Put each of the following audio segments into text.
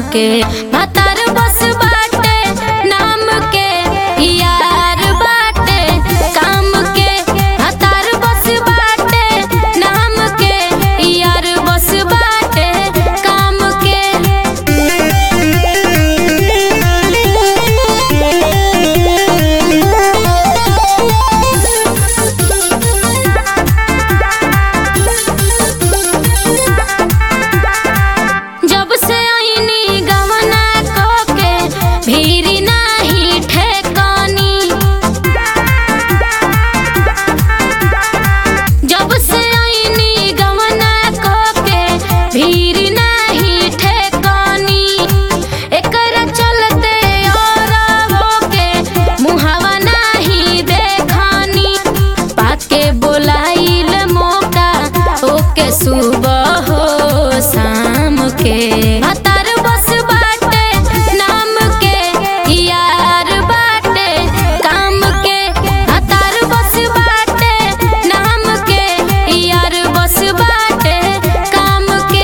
के भतार बस बाटे नाम के यार बाटे काम के भतार बस बाटे नाम के यार बस बाटे काम जब से आईनी गवना को के भीरी नाही ठेकानी जब से आईनी गवना को के भीरी नाही ठेकानी एकरा चलते और होके मुहावा नाही देखानी पाके बोलाइल मौका ओके सुबह हो शाम के भतार बस बाटे नाम के यार बाटे काम के भतार बस बाटे नाम के यार बस बाटे काम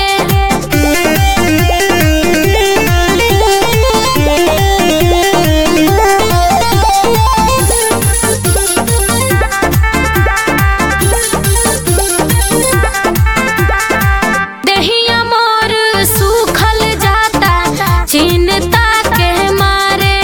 दहिया मोर सूखल जाता चिंता के मारे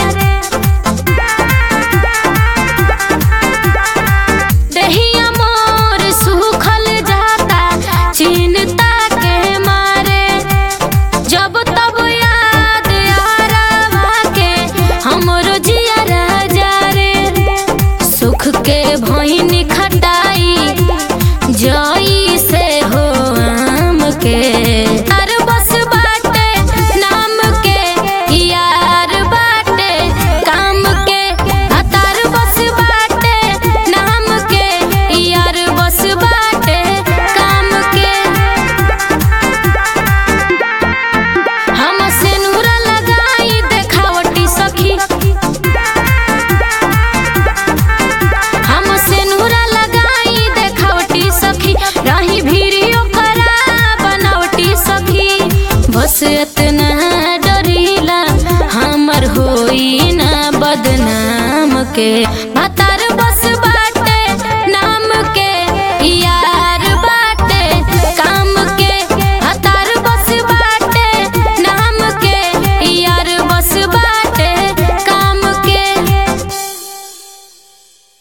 दहिया मोर सूखल जाता चिंता के मारे जब तब याद आरावा के हमरो जिया राजा रे सुख के भईन खटाई जई से हो आम के अर बस बाटे नाम के यार बाटे काम के हतार बस बाटे नाम के यार बस बाटे काम के हम सिनुरा लगाई देखावटी सखी हम सिनुरा लगाई देखावटी सखी रही भीड़ियो करा बनावटी सखी बस इतना डरीला हमर होई ना बदनाम के भतार